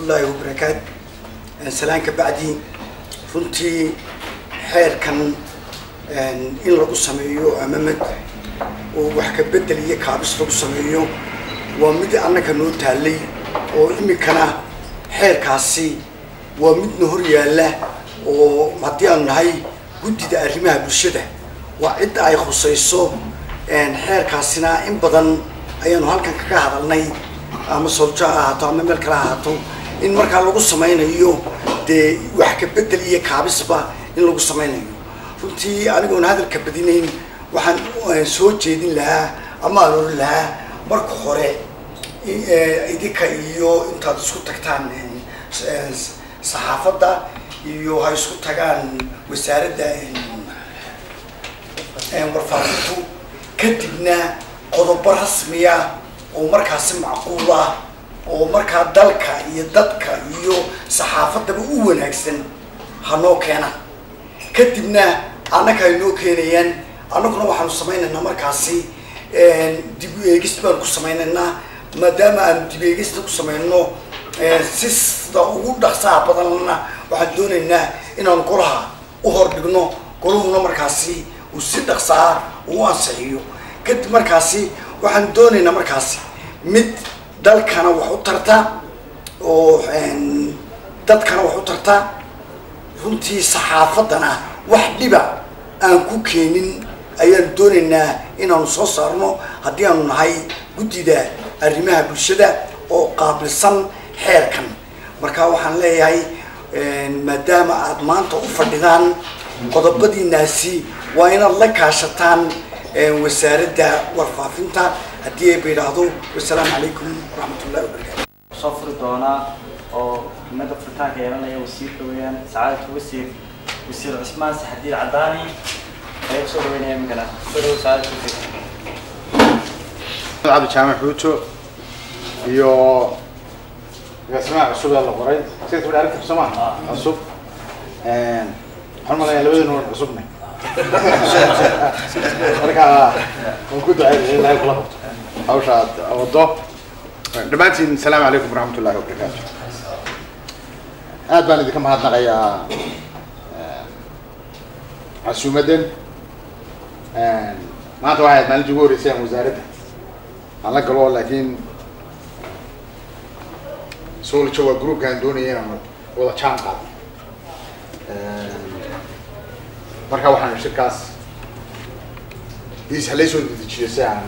waraxmatullaahi wabarakaatu salaan ka bacdi runtii xeerkan in lagu sameeyo amamad oo wax ka bedel iyo kaabis lagu sameeyo waa mid annaka noo taalay oo iminkana xeerkaasi waa midna hor yaalla oo haddii aanu nahay guddida arrimaha bulshada waa cidda ay khusayso xeerkaasina in badan ayaanu halkan kaga hadalnay ama soljo ha ahaato ama meel kale ha ahaato in markaa lagu samaynayo dee wax ka bedel iyo kaabisba in lagu samaynayo runtii anigoon hadalka badinayn waxaan soo jeedin lahaa ama aan oran lahaa marka hore idinka iyo intaad isku tagtaan saxaafadda iyo ha isku tagaan wasaaradda warfaafintu kadibna qodobo rasmiya oo markaasi macquul ah oo markaa dalka iyo dadka iyo saxaafaddaba u wanaagsan hanoo keenaan kadibna annaka ay noo keenayaan annaguna waxaanu samaynaynaa markaasi dib u eegis baanu ku samaynaynaa maadaama aanu dib eegista ku samayno si sida ugu dhaqsaha badanna waxaan doonaynaa inaanu golaha u hordhigno golahuna markaasi uu si dhaqsaa uu ansixiyo kadib markaasi waxaan doonaynaa markaasi mid dalkana wax u tarta oo dadkana wax u tarta runtii saxaafaddana wax dhiba aan ku keenin ayaanu doonaynaa inaanu soo saarno haddii aanu nahay guddida arrimaha bulshada oo qaabilsan xeerkan marka waxaan leeyahay maadaama aada maanta u fadhidaan qodobadiinaasi waa inaad la kaashataan wasaaradda warfaafinta haddii ay ba yidhaahdo wasalaamu calaykum waraxmat ullahi wabarakatu soo furi doonaa oo ximada furitaanka yeelanaya wasiirka weeyaan sacaadadka wasiir wasiir cusmaan saxadiid cadaani ayaa kusoo dhaweynaya iminkana soo dhawo sacaadadka wasiir cabdi jaamac xuuto iyo agaasimaha cusub ee la qoray sida tabadhi arrinta soo maaha cusub waxaan malayaa labadeennu waan cusubnay marka waan ku duceynaya ilahay kula qabto hawsha aad wado dhammaantiin asalaamu calaykum waraxmat ullahi wabarakaatu aad baan idinka mahadnaqayaa casuumadan maanta waxay ahayd maalintii ugu horreysay aan wasaaradda aan la galo laakiin soolja waa groupkaan doonaya inaan wada jaan qaado marka waxaan shirkaas is halay soo dedejiyo si aan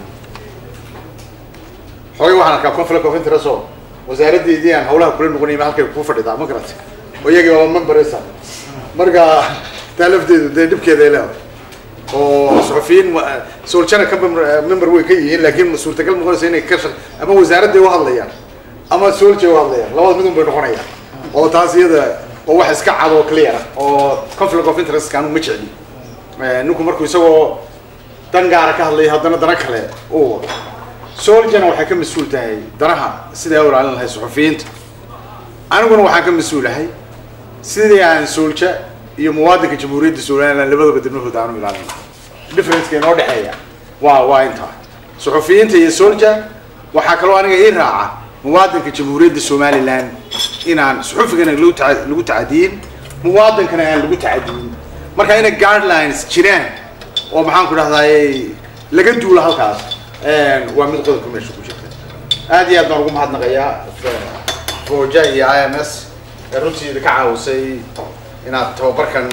xoogay waxaan arkaa conflict of interest oo wasaaraddeedii aan hawlaha kula noqonay ma halkay kuu fadhidaa ma garata oo iyagii waa memberesa marka taa lafteedu dee dhibkeeda ay leedahay oo suxufiyiin soljana ka member way ka yihiin laakiin suurtagal noqonaysa inay ka shaq ama wasaaradday u hadlayaan ama solja u hadlayaan labada midun bay noqonayaan oo taas iyada oo wax iska cad oo clear ah oo conflict of interest anu ma jecli ninku markuu isagoo dan gaara ka hadlaya haddana dana kale uu wado soljana waxay ka mas-uul tahay danaha sidai u ilaalin lahay suxufiyiinta aniguna waxaan ka mas-uulahay sidii aan solja iyo muwaadinka jamhuuriyadda somaliland labadaba dibnahooda aanu ilaalin lahaa differenceka inoo dhexeeya waa waa intaa suxufiyiinta iyo solja waxaa kaloo aniga ii raaca muwaadinka jamhuuriyadda somaliland inaan suxufigana lagu taa lagu tacadiyin muwaadinkana aan lagu tacadiyin marka inay guidelines jiraan oo maxaan ku dhahdaay laga duulo halkaas waa mid qodobka meesha ku jirta aad iyo aad baan ugu mahadnaqayaa fooja iyo i m s ee runtii idinka caawisay inaad tababarkan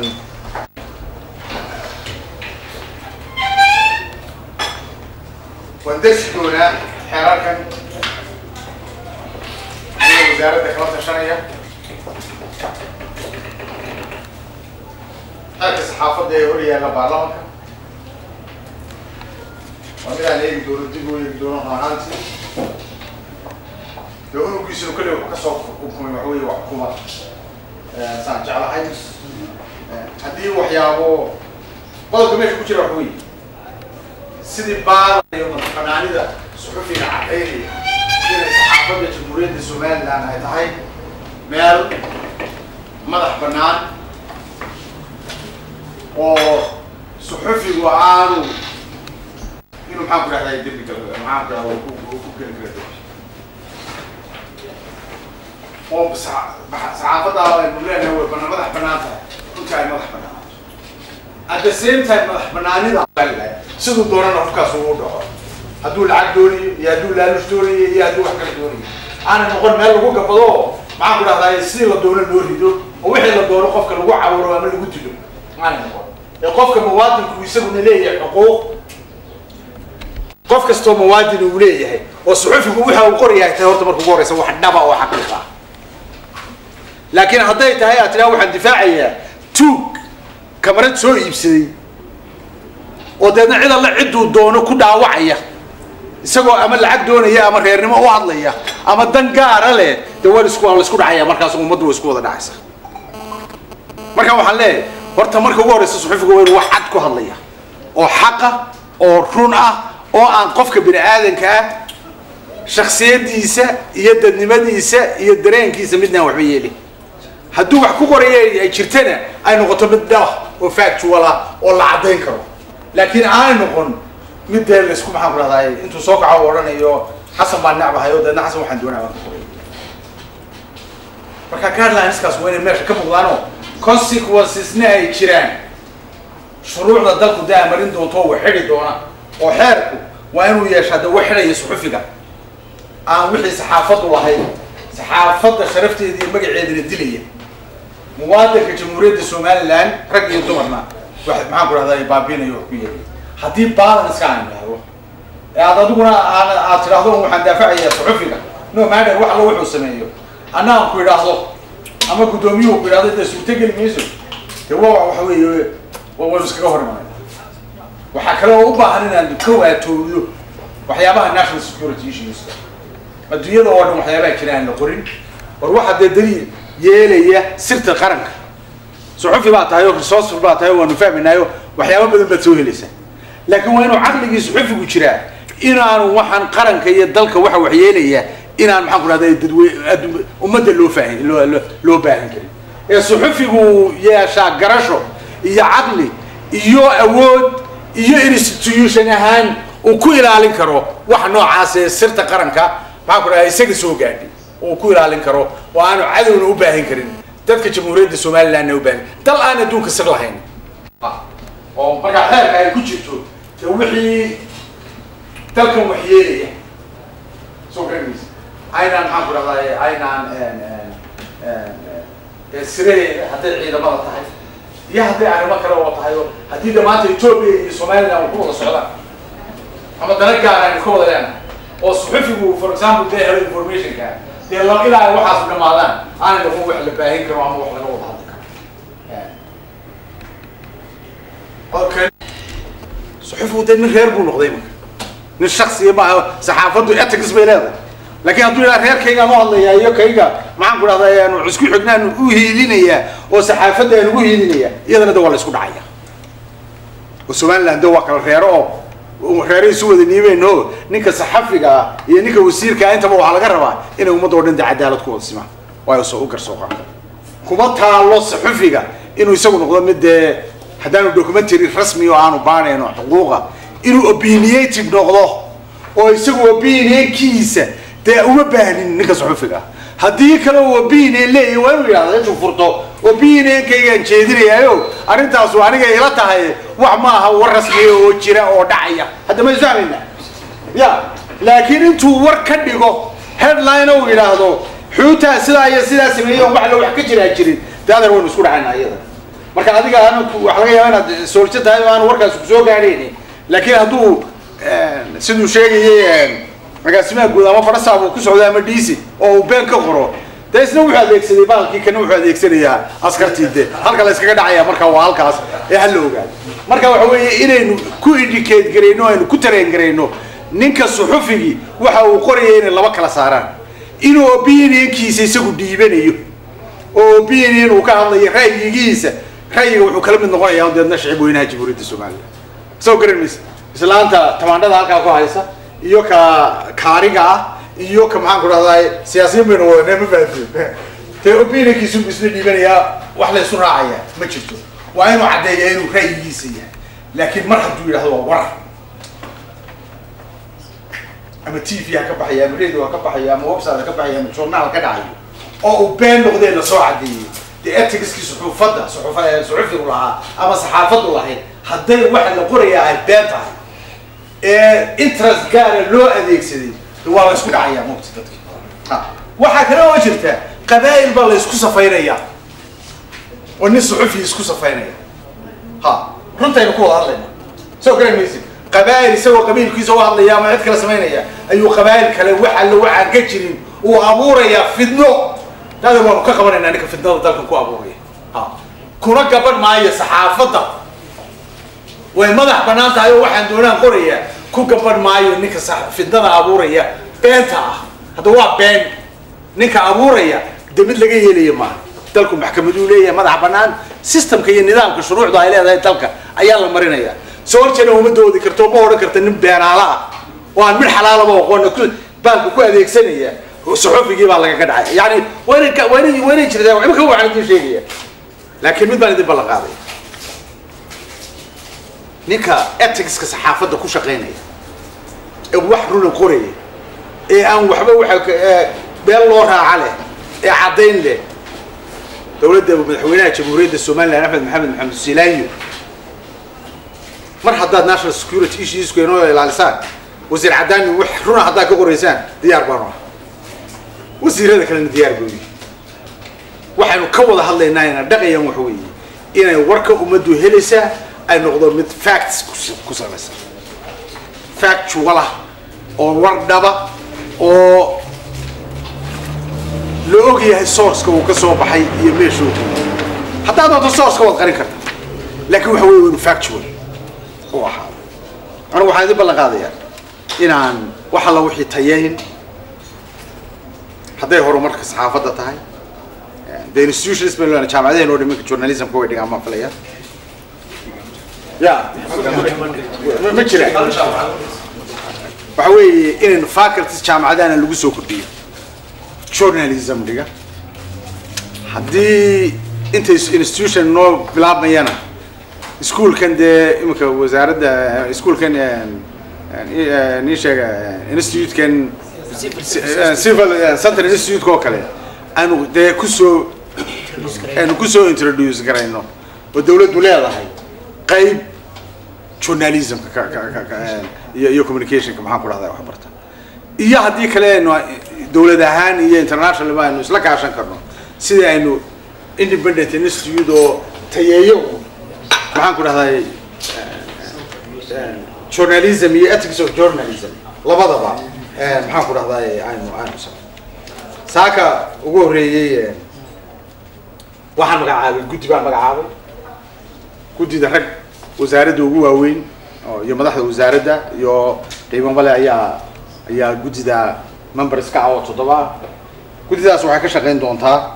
waan desi doonaa xeerarkan aniga wasaaradda kala tashanaya xeerka saxaafadda ee hor yaalla baarlamanka waa mid aan eegi doono dib u eegi doono ahaantii dee unugiisinu kaliya wuxuu kasoo xukumay waxa weeye waa xukuumad saan jeclahay haddii waxyaabo qodobka meesha ku jira waxa weeye sidii baarayo madaxbanaanida suxufiga cadaynaya inay saxaafadda jamhuuriyadda somaliland ay tahay meel madax bannaan oo suxufigu aanu inuu maxaan ku dhahday dembi kale maxaan ku dhahdaa ku ku geli kara dembi oo sa- baxa- saxaafadda aynu leenahay way bana madax banaan tahay runtii ay madax banaan at the same time madax banaanida siduu doonana qofkaas uu dhaco hadduu lacag doonayo iyo hadduu laalush doonayo iyo hadduu wax kala doonayo aanay noqon meel lagu gabado oo maxaan ku dhahdaa sidii la doono loo rido oo wixii la doono qofka lagu cawuro ama lagu dilo aanay noqon ee qofka muwaadinku isaguna leeyahay xuquuq qof kastoo muwaadin uu leeyahay oo suxufigu waxa uu qorayahay tahay horta marka ugu horeysa wax dhaba oo xaqiiq ah laakiin hadday tahay aad tidhaha waxaan difaacayaa tuug kamarad soo iibsaday oo deedna cid alle cidduu doono ku dhaawacaya isagoo ama lacag doonaya ama reernimo u hadlaya ama dan gaara leh dee waa isku waa la isku dhacaya markaas ummaddu way isku wada dhacaysa marka waxaan leeyahay horta marka ugu horeysa suxufiga waa inuu wax cad ku hadlaya oo xaqa oo run ah oo aan qofka bini aadanka ah shaksiyadiisa iyo dadnimadiisa iyo dareenkiisa midnaan waxba yeelin hadduu wax ku qoraya ay jirtana ay noqoto mid dhah oo factual ah oo la caddayn karo laakiin aanay noqon mid dee laisku maxaan ku dhahdaay intuu soo kaco u odhanayo xasan baan necbahay oo deedna xasan waxaan doonaya baan ku qoray marka guidelineskaaas waa inay meesha ka muuqdaanoo consequencesna ay jiraan shuruucda dalku dee amarin doonto oo wax xidhi doona oo xeerku waa inuu yeeshaa dee wax xidhaya suxufiga aan wixii saxaafaddu lahayn saxaafadda sharafteeda iyo magaceedana dilaya muwaadinka jamhuuriyadda somaliland rag iyo dumarna wax maxaan ku dhahdaa baabiinayo wax ku yeelay haddii balance aan idhaahdo ee aad adiguna aan aad tidhaahdo waxaan daafacayaa suxufiga no matter wax allo wuxuu sameeyo anna aan ku idhaahdo ama guddoomiyuhu ku idhahdo dee suurtogeli mayso dee waa waxa weeye wa waynu iskaga hor imanay waxaa kale oo u baahan inaan ka waatoodo waxyaabaha national security issues adduunyada oo dhan waxyaabaha jira aan la qorin war waxaa dee daliil yeelaya sirta qaranka suxufi baa tahay oo resourceful baa tahay oo waanu fahmaynaayo waxyaaba badan baad soo helaysaa laakiin waa inuu caqligii suxufigu jiraa inaanu waxaan qaranka iyo dalka waxa waxyeelaya inaan maxaan ku dhahda dadwe addu- ummadda loo faahin loo loo- loo baahan karin ee suxufigu yeeshaa garasho iyo caqli iyo awood iyo institution ahaan uu ku ilaalin karo waxa noocaas ee sirta qaranka maxaan ku dhahda isaga soo gaadhay uu ku ilaalin karo oo aanu cadowna u baahin karin dadka jamhuuriyadda somalilandna u baahin dal aan adduunka sir lahayn oo markaa xeerka ay ku jirto dee wixii dalkan waxyeelaya soo garanaysa aynaan maxaan ku dhahdaa aynaan sire hadday ciidamada tahay iyo hadday arrimo kale oo tahay oo haddii de maanta etoobiya iyo somaliland ku wada socdaan ama dana gaar aynu ka wada leenahay oo suxufigu for example dee helo informationka dee la ilaa ay waxaas dhamaadaan aanay noqon wax la baahin karo ama wax laga wada hadli karo okay suxufigu dee nin reer buu noqday marka nin shaksiya maaha saxaafaddu ethics bay leedahay laakiin hadduu ilaa reerkaygaan u hadlayaa iyo kayga maxaan ku dhahdaa aanu isku xignaan u hiilinayaa oo saxaafadda aan ugu hiilinayaa iyadana de waa la isku dhacaya oo somaliland de waa kala reero oo reero isu wada niibeyno ninka saxafiga ah iyo ninka wasiirka ah intaba waxaa laga rabaa inay ummadda oo dhan de cadaalad ku wada simaan waayo soo u garsooqa kuma taalo saxufiga inuu isagu noqdo mid dee haddaanu documentary rasmi oo aanu baanayno xuquuqa inuu opinionative noqdo oo isagu opinionkiisa dee uma baahnin ninka saxufiga ah haddii kale uu opinion leeyahay waa inuu yidhahda intuu furto opinionkaygaan jeedinayaayo arrintaasu aniga ila tahay wax ma aha war rasmiya oo jira oo dhacaya hadda ma isfahmayna ya laakiin intuu war ka dhigo headline uu yidhaahdo xuutaa sidaa iyo sidaa sameeyey oo wax la wax ka jiraa jirin dee adeer waynu isku dhacayna iyada marka adiga aan wax laga yaaba inaad sooljo tahay oo aan warkaas kusoo gaadhayni laakiin hadduu siduu sheegayay agaasimaha guud ama farasaab uu ku socdo ama dhiisi oo uu been ka qoro dee isna wuxuu adeegsaday baalkii kana wuxuu adeegsanayaa askartii de halka la iskaga dhacaya marka waa halkaas ee hala ogaado marka waxa weeye inaynu ku indicate garayno aynu ku tareen garayno ninka suxufigii waxa uu qoraya inay laba kala saaraan inuu opinionkiisa isagu dhiibanayo oo opinion uu ka hadlayo ra'yigiisa ra'yiga wuxuu kala mid noqonayaa deedna shicib weynaha jamhuuriyadda somaliland soo garan maysa islaanta tamaandhada halkaa ku haysa iyo ka kaariga ah iyo ka maxaan ku dhahdaa siyaasiyiin baynu wadanee ma fahamteen dee opinionkiisu buu isla dhiibanayaa wax la isu raacaya ma jirto waa inuu caddeeya inuu ra'yigiisa yahay laakiin mar hadduu yidhahdo waa warar ama t v ha ka baxaya ama radio ha ka baxaya ama website ha ka baxaya ama journaal ka dhacayo oo uu been noqdeen la soo cadeeyey dee etigiskii suxuufadda suxuufa- suxufigu lahaa ama saxaafaddu lahayd hadday waxa la qorayaa ay been tahay ee interest gaara loo adeegsaday waa la isku dhacayaa mugti dadki Ha. waxaa kale oo jirta qabaa'il baa la isku safaynaya oo nin suxufi isku safaynaya ha runtaynu ku wada hadlayna soo garan maysid qabaa'il isagoo qabiilkiisa u hadlaya ama cid kale samaynaya ayuu qabaa'il kale wax alle waxaan ka jirin uu abuurayaa fidno dada waanu ka qabanaynaa ninka fidnada dalkan ku abuuraya ha kuna gaban maayo saxaafadda way madax banaan tahay oo waxaan doonaan qoraya ku gaban maayo ninka sax- fidnada abuuraya beenta ah hadda waa been ninka abuuraya de mid laga yeelaya maaha dalku maxkamaduu leeyahay madax banaan systemka iyo nidaamka shuruucda ay leedahay dalka ayaa la marinaya soo horjeena uma doodi karto ma odhan karta nin beenaala ah oo aan mid xalaalaba aqoona ku baalka ku adeegsanaya suxufigii baa lagaga dhacay yani waa inay ka- waa inay waa inay jirtaa imika waxaan idin sheegaya laakiin mid baan idin ballan qaaday ninka eticska saxaafadda ku shaqaynaya ee wax runa qoraya ee aan waxba waxa ka- ee been loo raaca leh ee caddayn leh dowladda madaxweynaha jamhuuriyadda somaliland axmed maxamed maxamed silaayo mar haddaad national security issuesku inoo ilaalisaan wasiir cadaani wax runa haddaad ka qoraysaan diyaar baanu ah wasiirada kalena diyaar buu yihi waxaynu ka wada hadlaynaa ina dhaqayaan waxa weeye inay warka ummaddu helaysaa ay noqdo mid facts ku- ku salaysan factual ah oo war dhaba oo la og yahay sourceka uu ka soo baxay iyo meesha uu ka yimid haddaad doonto sourceka waad qarin karta laakiin waxa weeye waa inu factual u ahaado anigu waxaan idin ballan qaadayaa inaan wax alla wixii tayayn hadday horumarka saxaafadda tahay the institutions bay leedahay jaamacadaheen oo dhimanka journalismka way dhigaan maan filaya ya ma- ma jira waxa weeye inaynu faculties jaamacadahana lagu soo kordhiyo journalism dhiga haddii intay institution noo bilaabmayana iskuolkan dee imika wasaaradda iskuolkan nii sheega institutekan civil center institute oo kale aanu dee kusoo aanu kusoo introduce garayno oo dawladdu leedahay qayb journalismka ka ka ka ka iyo iyo communicationka maxaan ku dhahdaa wax barta iyo haddii kale aynu dawlad ahaan iyo international aynu isla kaashan karno sida aynu independent institute oo tayeeyo maxaan ku dhahday journalism iyo ethics of journalism labadaba maxaan ku dhahday aynu aynu sa saaka ugu horreeyey waxaan magacaabay guddi baan magacaabay guddida rag wasaaradda ugu waaweyn oo iyo madaxda wasaaradda iyo qiimo male ayaa ayaa guddida members ka ah oo toddoba ah guddidaas waxay ka shaqayn doontaa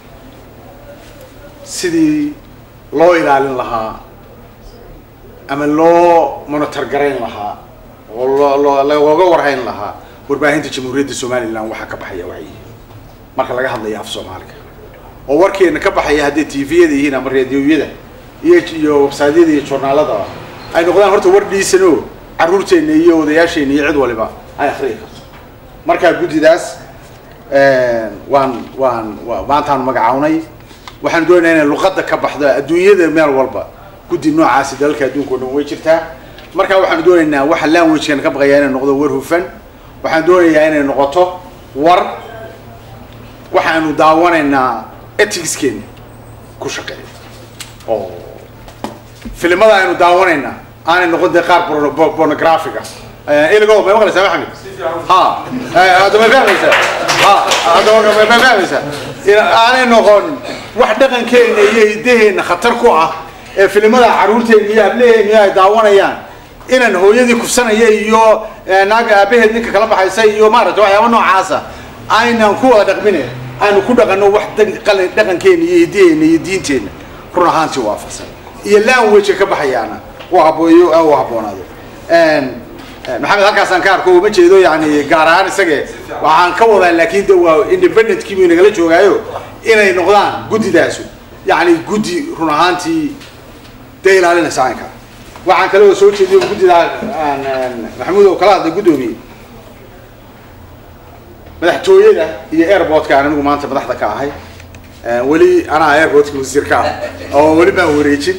sidii loo ilaalin lahaa ama loo monitor garayn lahaa oo loo loo looga warhayn lahaa warbaahinta jamhuuriyadda somaliland waxaa ka baxaya wacyi marka laga hadlayo af soomaaliga oo warkeena ka baxaya hadday tviyada yihiin ama radioyada iyo iyo websiteyada iyo journaaladaba ay noqdaan horta war dhiisano carruurteena iyo odayaasheena iyo cid waliba ay akriyi karto markaa guddidaas waan waan wa maantaan magacawnay waxaan doonayaa inay luqadda ka baxdo adduunyada meel walba guddi noocaasi dalalka adduunka o dhan way jirtaa markaa waxaan doonaynaa waxa languagekan ka baqaya inay noqdo war hufan waxaan doonayaa inay noqoto war waxaanu daawanaynaa eticskeena ku shaqeeya oo filimada aynu daawanaynaa aanay noqon dee qaar porno- po- pornographic ah iligo may maqlaysaa maxamed ha hadda may fahmaysaa ha hadda ma- may fahmaysaa Ina- aanay noqon wax dhaqankeena iyo hidaheena khatar ku ah ee filimada carruurteena iyo hablaheena ay daawanayaan inaan hooyadii kufsanaya iyo eh, naag aabaheed ninka kala baxaysa iyo maaragtay waxyaaba noocaasa aynan ku wada dhaqmine aynu ku dhaqanno wax dan- qalin- dhaqankeena iyo hidaheena iyo diinteena run ahaantii waafaqsan iyo language ka baxayaana u habooyo u habboonaado maxamed halkaasaan ka arko uma jeedo yani gaar ahaan isage waxaan ka wadaa laakiin de waa independent kiibu nagala joogaayo inay noqdaan guddidaasu yani guddi run ahaantii dee ilaalinaysa aynka waxaan kale oo soo jeediyo guddida aan- aan maxamuud oo kala hadlay guddoomiye madaxtooyada iyo airportka aan anigu maanta madaxda ka ahay Eh, weli anaa airportka wasiir ka ah oo weli baan wareejin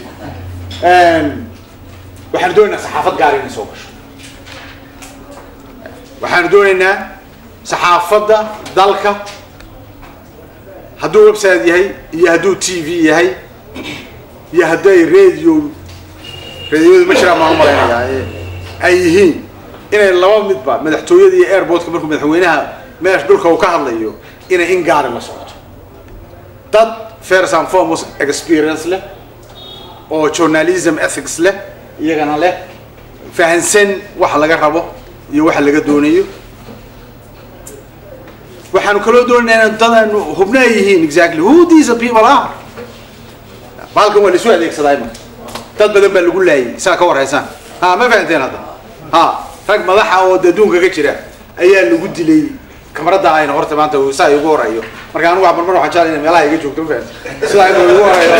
waxaanu doonaynaa saxaafad gaar inay soo gasho waxaanu doonaynaa saxaafadda dalka hadduu website yahay iyo hadduu t v yahay iyo hadday radio radioyadu ma jiraan maan malaynayaa ee ay yihiin inay laba midba madaxtooyada iyo airportka markuu madaxweynaha meesha dhulka uu ka hadlayo inay in gaari la socoto dad first and foremost experience leh oo journalism ethics leh iyagana leh fahansan waxa laga rabo iyo waxa laga doonayo waxaanu kaloo doonaynaa in dadaanu hubna ay yihiin exactly who these people are baalkan waa laisu adeegsadaa imika dad badan baa lagu laayay saa ka warhaysaan ha ma fahanteen hadda ha rag madaxa oo de adduunka ka jira ayaa lagu dilay kamarada ayna horta maanta uu saa igu horayo marka anigu waa marmar waxaan jeclay inay meelaha iga joogto ma fahanti sidaa inuu igu horayo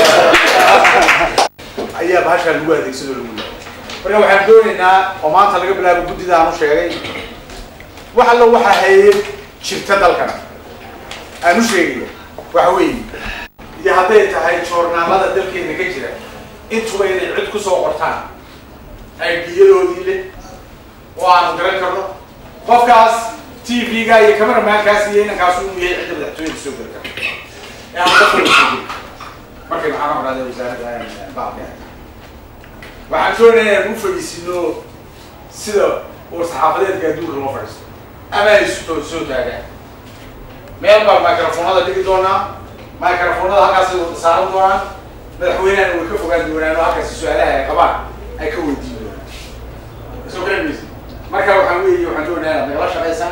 ayaa bahashaa lagu adeegsado lagu laayay marka waxaan doonaynaa oo maanta laga bilaabo guddida aan u sheegay wax allo waxa hayay jirta dalkan aan u sheegayo waxa weeye iyo hadday tahay joornaalada dalkeena ka jira intuba inay cid ku soo qortaan aidiyadoodii leh oo aanu garan karno qofkaas t v-ga iyo cameramankaas iyo inankaas uu yahay cidda madaxtooyada soo geli karta ee aan dadka soo geli markay maxaa noqdaaday wasaaradda baabka waxaan doonayaa inaan u fadhiisino sida uu saxaafadeedka adduunka loo fadhiisto ama ay soo soo taagaan meel baa microfonada dhigi doonaa microfonada halkaas ay wada saaran doonaan madaxweynehana way ka fogaan doonaan oo halkaasi su-aalaha ay qabaan ay ka weydiin doonaan soo garan maysa marka waxaan weeye waxaan doonayaa inaad nagala shaqaysaan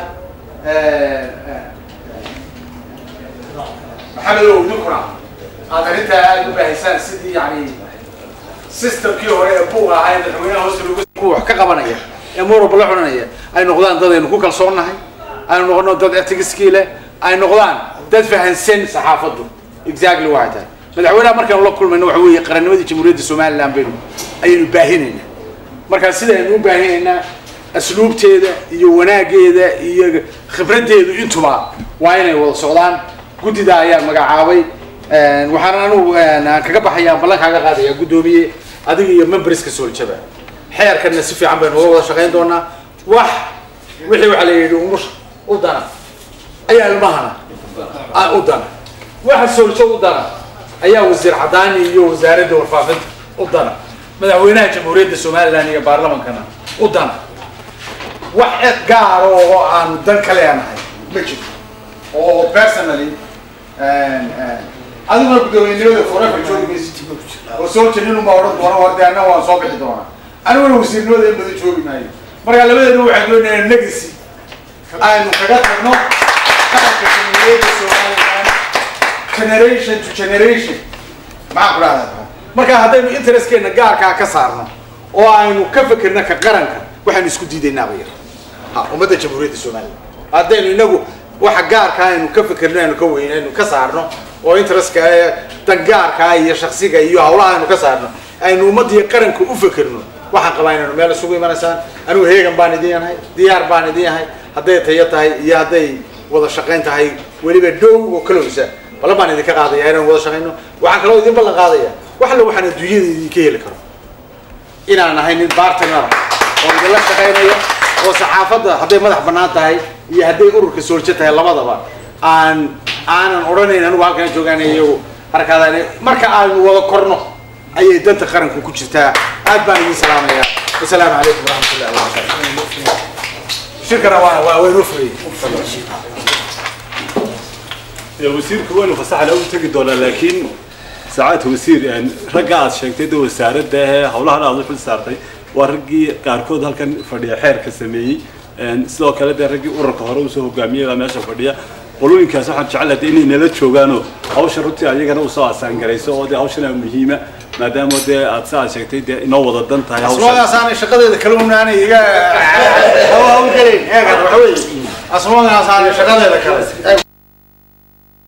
maxamedow ninkuna aad arrintaa aada u baahisaan sidii yani systemkii hore ee buuq ahaa ee madaxweynaha hoose loogu kuwa wax ka qabanaya ee moralba la xunanaya ay noqdaan dad aynu ku kalsoonnahay aynu noqono dad etigiskii leh ay noqdaan dad fahansan saxaafaddu exactly waxay tahay madaxweynaha markaanu la kulmayno waxa weeye qarannimadii jamhuuriyadda somaliland baynu ayaynu baahinaynaa markaa sida aynu u baahinaynaa asluubteeda iyo wanaageeda iyo khibraddeedu intuba waa inay wada socdaan guddida ayaa magacaabay waxaan anigu aan kaga baxaya ballan kaaga qaadaya guddoomiye adiga iyo memberska sooljaba xeerkanna si fiican baynu uga wada shaqayn doonaa wax wixii waxaa la yidhi umusha u dana ayaa ilmahana ah, u dana waxa sooljo u dana ayaa wasiir cadaani iyo wasaaradda warfaafinta u dana madaxweynaha jamhuuriyadda somaliland iyo baarlamankana u dana wax cid gaar oo aanu dan ka leenahay ma jirto oo personally adiguna guddoomiyenimada forever joogi maysid oo soo jenin unbaa odhan doona war dee anna waan soo bixi doonaa aniguna wasiirnimada in badan joogi maayo marka labadeena waxaan doonayaa legacy aynu kaga tagno qaranka jamhuuriyadda somaliland generation to generation maxaan ku dhahdaa marka haddaynu interestkeena gaarkaa ka saarno oo aynu ka fekerno ka qaranka waxaanu isku diidaynaaba yar ha ummadda jamhuuriyadda somaliland haddaynu inagu waxa gaarka aynu ka fekerno aynu ka weyn aynu ka saarno oo interestka ee dangaarka iyo shaksiga iyo hawlaha aynu ka saarno aynu ummaddiiyo qaranka u fekerno waxaan qabaa inaynu meel isugu imanaysaan anigu heegan baan idin yahay diyaar baan idin yahay hadday tayo tahay iyo hadday wada shaqayn tahay weliba dhow oo kalowsa ballan baan idinka qaadaya inaan wada shaqayno waxaan kaloo idin ballan qaadaya wax alla waxaan adduunyada idinka heli karo inaan ahay nin bartner oo idinla shaqaynaya oo saxaafadda hadday madax bannaan tahay iyo hadday ururka sooljo tahay labadaba aan aanan odhanayn anigu halkan joogaan iyagu harkaadaan marka aanu wada korno ayay danta qaranku ku jirtaa aad baan idin salaamaya wasalaamu calaykum waraxmatullahi wabarakatu shirkana waa waa waynoo furayay wasiirka waynu fasaxana u tegi doonaa laakiin saacadka wasiir ragga aad sheegtay de wasaaradda ee howlahan aad u xil saartay waa raggii qaarkood halkan fadhiya xeerka sameeyey sidoo kale dee raggii ururka hore usoo hogaamiyey baa meesha fadhiya qolooyinkaas waxaan jecelahay dee inay nala joogaanoo hawsha runtii ayagana usoo asaangarayso oo dee hawshana muhiima maadaama dee aad sa aad sheegtay dee inoo wada dan tahay hawshan asmadaas aanay shaqadeeda kala unaanay iga hawl gelayn eegan waxa weeye asmadaas aanay shaqadeeda kale